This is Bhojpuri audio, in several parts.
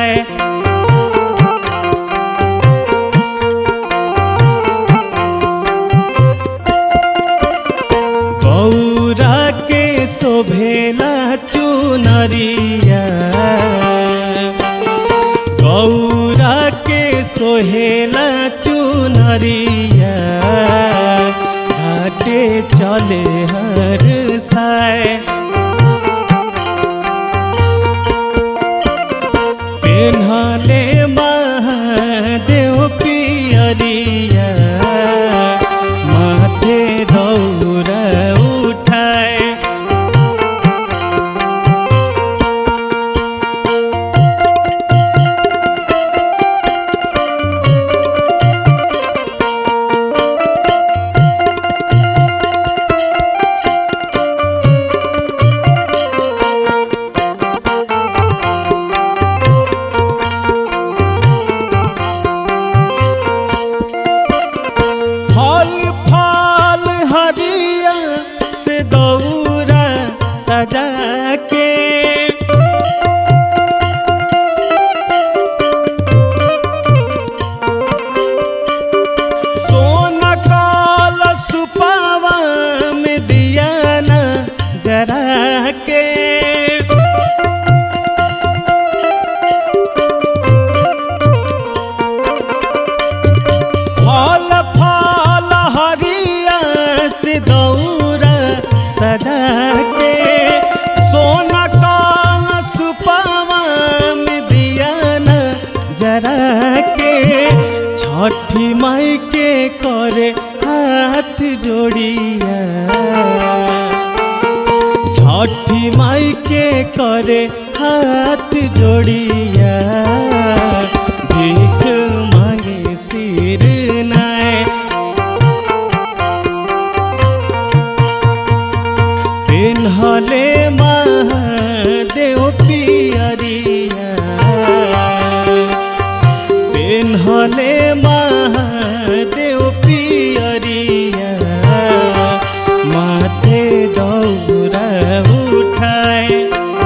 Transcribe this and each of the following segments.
उठाए गौरा के शोभेला चुनरिया गौरा के सोहेला चुनरिया घाटे चले हर साय पेन्हले महादेव पियरिया माथे दौड़ उठाए फल फल हरिया से दौरा सजा के सोन काल सुपावा में दिया न जरा के फल फल हरिया से दौरा सजा के सोना काल सुपावा में दिया न जरा के छठी माई के करे हाथ जोड़िया छठी माई के करे हाथ जोड़िया भीख मांगे सिर नाय पेन्हले महादेव पियरिया पेन्हले महादेव पियरिया माथे दौरा उठाए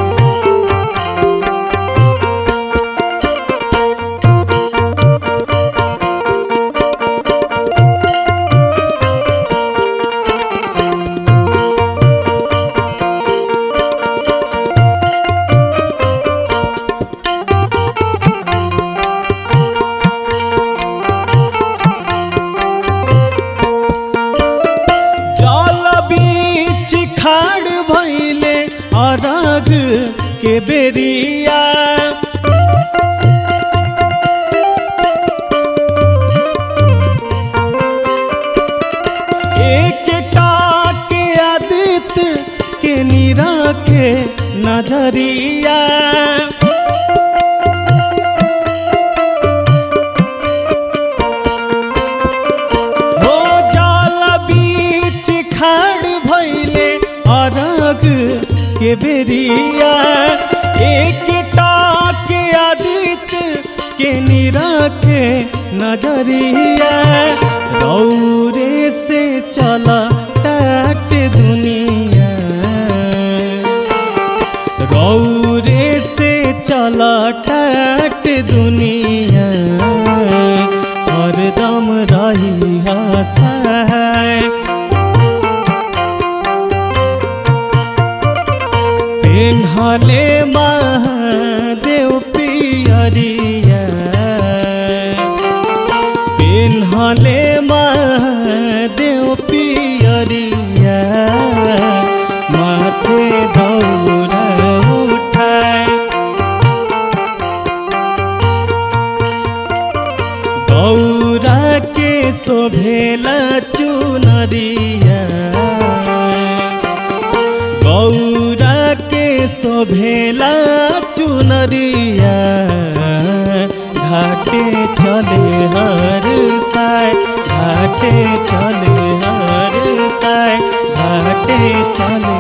जल बीच खाड़ भैले अरग के बेरिया एक टाक आदित्य के नीरा के नजरिया हो जल बीच खाड़ भैले अरग के बेरिया एक टाक आदित्य के निरखे नजरिया रौरे से चला टाट दुनिया रौरे से चला टाट दुनिया हरदम रही हसाए पेन्हले महादेव पियरिया पेन्हले महादेव पियरिया माथे दौरा उठाए गौरा के शोभेला चुनरिया गौरा के शोभेला चुनरिया घाटे चले हर साय घाटे चले हर साय घाटे चले